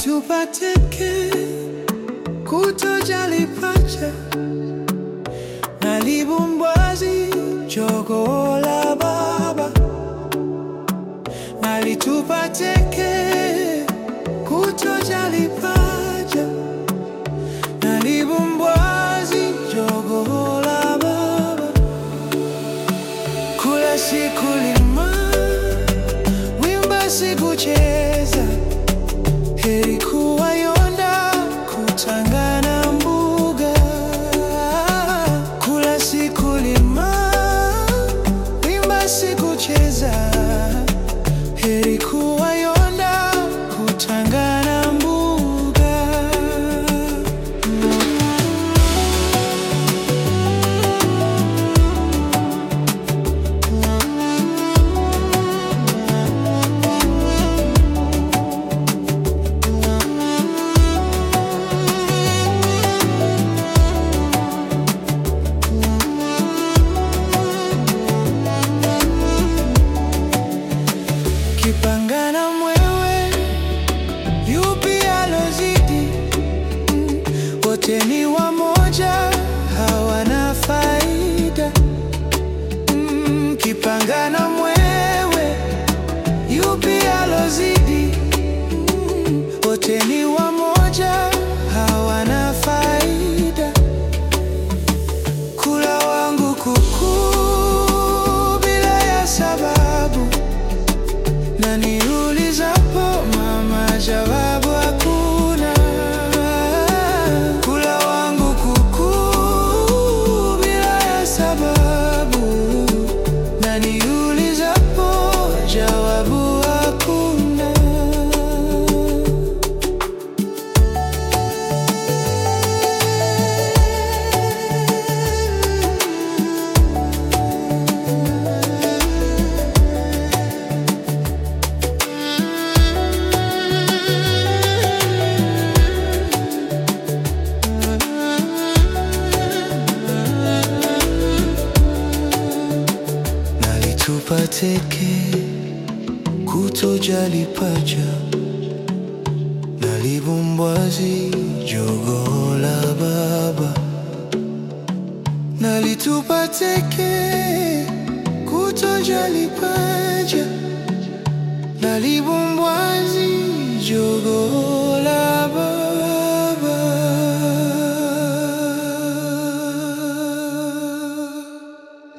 Nalitupa teke kutojali pacha, nalibumbwazi jogoo la baba. Nalitupa teke kutojali pacha, nalibumbwazi jogoo la baba. Kula si kulima, wimba si kucheza, heri kuwa yonda kutangana mbuga. Kula si kulima, wimba si kucheza, heri kuwa yonda kutangana mbuga. Kipangana mwewe, yupi alozidi? Mm, Wote ni wamoja, hawana faida. Mm, Kipangana mwewe, yupi alozidi? Mm, Wote ni wamoja, hawana faida. Kula wangu kuku bila ya sababu na niulizapo mama, jawabu hakuna. Kula wangu kuku bila ya sababu, na niulizapo jawabu hakuna. Nalitupa teke kutojali pacha, nalibumbwazi jogoo la baba. Nalitupa teke kutojali pacha, nalibumbwazi jogoo